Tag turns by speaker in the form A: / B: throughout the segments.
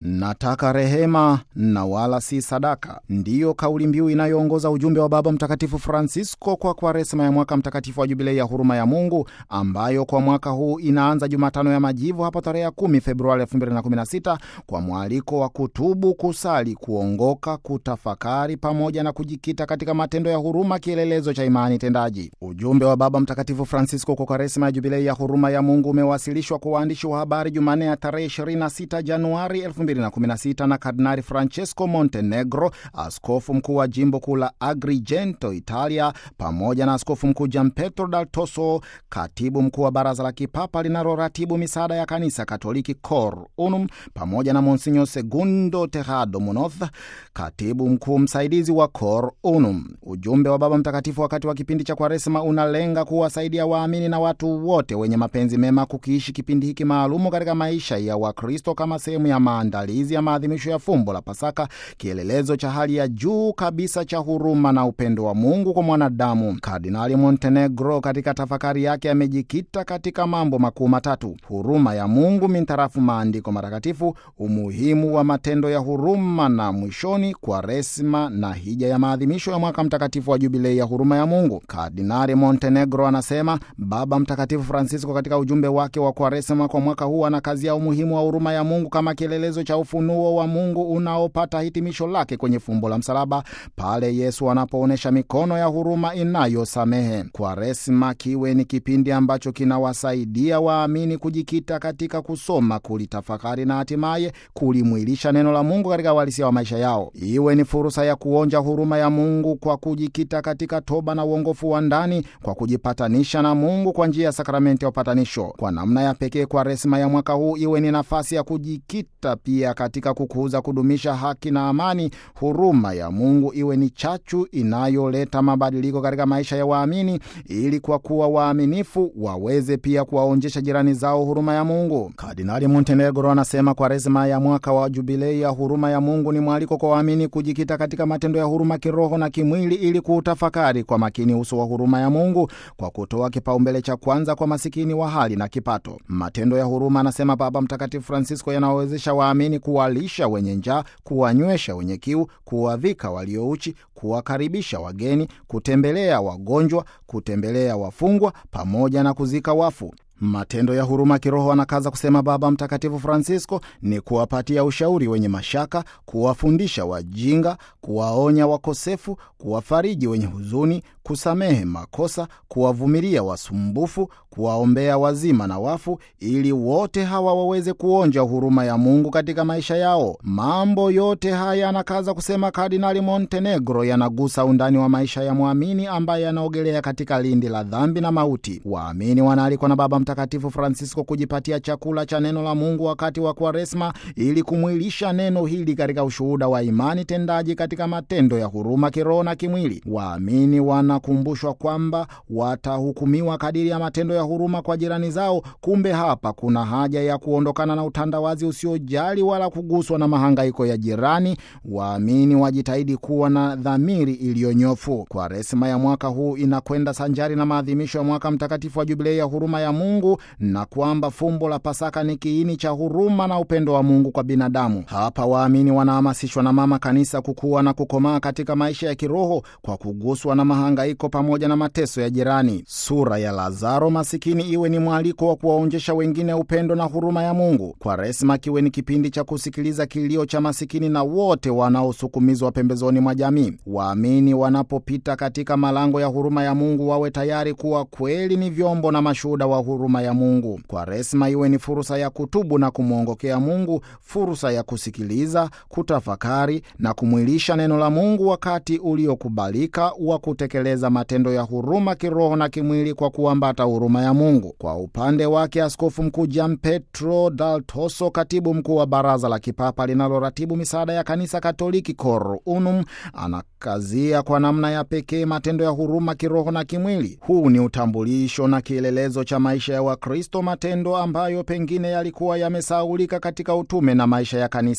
A: Nataka rehema na wala si sadaka, ndiyo kauli mbiu inayoongoza ujumbe wa Baba Mtakatifu Francisco kwa Kwaresma ya mwaka mtakatifu wa Jubilei ya huruma ya Mungu, ambayo kwa mwaka huu inaanza Jumatano ya Majivu hapo tarehe 10 Februari 2016 kwa mwaliko wa kutubu, kusali, kuongoka, kutafakari pamoja na kujikita katika matendo ya huruma, kielelezo cha imani tendaji. Ujumbe wa Baba Mtakatifu Francisco kwa Kwaresma ya Jubilei ya huruma ya Mungu umewasilishwa kwa waandishi wa habari Jumanne ya tarehe 26 Januari 2016 na Kardinali Francesco Montenegro, askofu mkuu wa jimbo kuu la Agrigento, Italia, pamoja na askofu mkuu Gianpietro Dal Tosso, katibu mkuu wa baraza la kipapa linaloratibu misaada ya kanisa Katoliki Cor Unum, pamoja na Monsinyo Segundo Tejado Munoz, katibu mkuu msaidizi wa Cor Unum. Ujumbe wa Baba Mtakatifu wakati wa kipindi cha Kwaresma unalenga kuwasaidia waamini na watu wote wenye mapenzi mema kukiishi kipindi hiki maalumu katika maisha ya Wakristo kama sehemu ya maandalizi ya maadhimisho ya fumbo la Pasaka, kielelezo cha hali ya juu kabisa cha huruma na upendo wa Mungu kwa mwanadamu. Kardinali Montenegro katika tafakari yake amejikita katika mambo makuu matatu: huruma ya Mungu mintarafu maandiko matakatifu, umuhimu wa matendo ya huruma, na mwishoni Kwaresma na hija ya maadhimisho ya mwaka mtakatifu wa Jubilei ya huruma ya Mungu. Kardinali Montenegro anasema Baba Mtakatifu Francisco katika ujumbe wake wa Kwaresma kwa mwaka huu anakazia umuhimu wa huruma ya Mungu kama kielelezo cha ufunuo wa Mungu unaopata hitimisho lake kwenye fumbo la msalaba, pale Yesu anapoonyesha mikono ya huruma inayosamehe. Kwaresma kiwe ni kipindi ambacho kinawasaidia waamini kujikita katika kusoma, kulitafakari na hatimaye kulimwilisha neno la Mungu katika uhalisia wa maisha yao. Iwe ni fursa ya kuonja huruma ya Mungu kwa kujikita katika toba na uongofu wa ndani, kwa kujipatanisha na Mungu kwa njia ya sakramenti ya upatanisho. Kwa namna ya pekee, Kwaresma ya mwaka huu iwe ni nafasi ya kujikita pia katika kukuza, kudumisha haki na amani. Huruma ya Mungu iwe ni chachu inayoleta mabadiliko katika maisha ya waamini, ili kwa kuwa waaminifu waweze pia kuwaonjesha jirani zao huruma ya Mungu. Kardinali Montenegro anasema Kwaresma ya mwaka wa Jubilei ya huruma ya Mungu ni mwaliko kwa waamini kujikita katika matendo ya huruma kiroho na kimwili, ili kuutafakari kwa makini uso wa huruma ya Mungu kwa kutoa kipaumbele cha kwanza kwa masikini wa hali na kipato. Matendo ya huruma, anasema Baba Mtakatifu Francisco, yanawawezesha waamini kuwalisha wenye njaa, kuwanywesha wenye kiu, kuwavika waliouchi, kuwakaribisha wageni, kutembelea wagonjwa, kutembelea wafungwa pamoja na kuzika wafu. Matendo ya huruma kiroho, anakaza kusema Baba Mtakatifu Francisco, ni kuwapatia ushauri wenye mashaka, kuwafundisha wajinga, kuwaonya wakosefu, kuwafariji wenye huzuni, kusamehe makosa, kuwavumilia wasumbufu, kuwaombea wazima na wafu, ili wote hawa waweze kuonja huruma ya Mungu katika maisha yao. Mambo yote haya, anakaza kusema Kardinali Montenegro, yanagusa undani wa maisha ya mwamini ambaye anaogelea katika lindi la dhambi na mauti. Waamini wanaalikwa na Baba Mtakatifu Francisco kujipatia chakula cha neno la Mungu wakati wa Kwaresma ili kumwilisha neno hili katika ushuhuda wa imani tendaji katika matendo ya huruma kiroho na kimwili. Waamini wanakumbushwa kwamba watahukumiwa kadiri ya matendo ya huruma kwa jirani zao. Kumbe hapa kuna haja ya kuondokana na utandawazi usiojali wala kuguswa na mahangaiko ya jirani. Waamini wajitahidi kuwa na dhamiri iliyonyofu. Kwaresma ya mwaka huu inakwenda sanjari na maadhimisho ya mwaka mtakatifu wa Jubilei ya huruma ya Mungu na kwamba fumbo la Pasaka ni kiini cha huruma na upendo wa Mungu kwa binadamu. Hapa waamini wanahamasishwa na Mama Kanisa kukua na kukomaa katika maisha ya kiroho kwa kuguswa na mahangaiko pamoja na mateso ya jirani. Sura ya Lazaro masikini iwe ni mwaliko wa kuwaonjesha wengine upendo na huruma ya Mungu. Kwaresma kiwe ni kipindi cha kusikiliza kilio cha masikini na wote wanaosukumizwa pembezoni mwa jamii. Waamini wanapopita katika malango ya huruma ya Mungu wawe tayari kuwa kweli ni vyombo na mashuhuda wa huruma ya Mungu. Kwaresma iwe ni fursa ya kutubu na kumwongokea Mungu, fursa ya kusikiliza, kutafakari na kumwilisha neno la Mungu, wakati uliokubalika wa kutekeleza matendo ya huruma kiroho na kimwili kwa kuambata huruma ya Mungu. Kwa upande wake, Askofu Mkuu Gianpietro Dal Tosso, katibu mkuu wa baraza la kipapa linaloratibu misaada ya kanisa Katoliki Cor Unum, anakazia kwa namna ya pekee matendo ya huruma kiroho na kimwili. Huu ni utambulisho na kielelezo cha maisha ya Wakristo, matendo ambayo pengine yalikuwa yamesahaulika katika utume na maisha ya kanisa.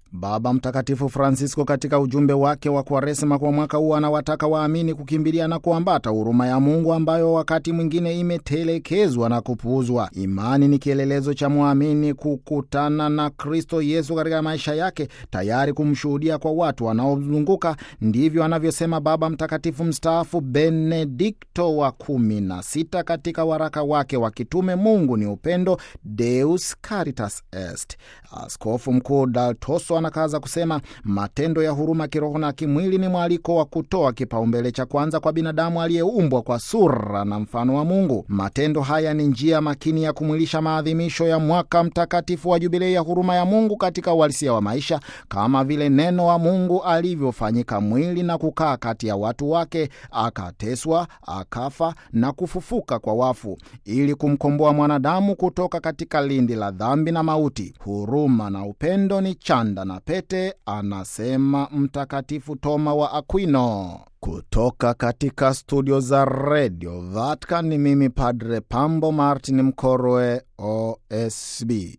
A: Baba Mtakatifu Francisco katika ujumbe wake wa Kwaresma kwa mwaka huu anawataka waamini kukimbilia na kuambata huruma ya Mungu ambayo wakati mwingine imetelekezwa na kupuuzwa. Imani ni kielelezo cha mwamini kukutana na Kristo Yesu katika maisha yake, tayari kumshuhudia kwa watu wanaomzunguka. Ndivyo anavyosema Baba Mtakatifu mstaafu Benedikto wa kumi na sita katika waraka wake wa kitume Mungu ni upendo, Deus Caritas Est. Askofu Mkuu Daltoso anakaza kusema matendo ya huruma kiroho na kimwili ni mwaliko wa kutoa kipaumbele cha kwanza kwa binadamu aliyeumbwa kwa sura na mfano wa Mungu. Matendo haya ni njia makini ya kumwilisha maadhimisho ya mwaka mtakatifu wa Jubilei ya huruma ya Mungu katika uhalisia wa maisha, kama vile neno wa Mungu alivyofanyika mwili na kukaa kati ya watu wake, akateswa, akafa na kufufuka kwa wafu, ili kumkomboa mwanadamu kutoka katika lindi la dhambi na mauti. Huruma na upendo ni chanda na pete, anasema Mtakatifu Toma wa Aquino. Kutoka katika studio za redio Vatican ni mimi Padre Pambo Martin Mkorwe, OSB.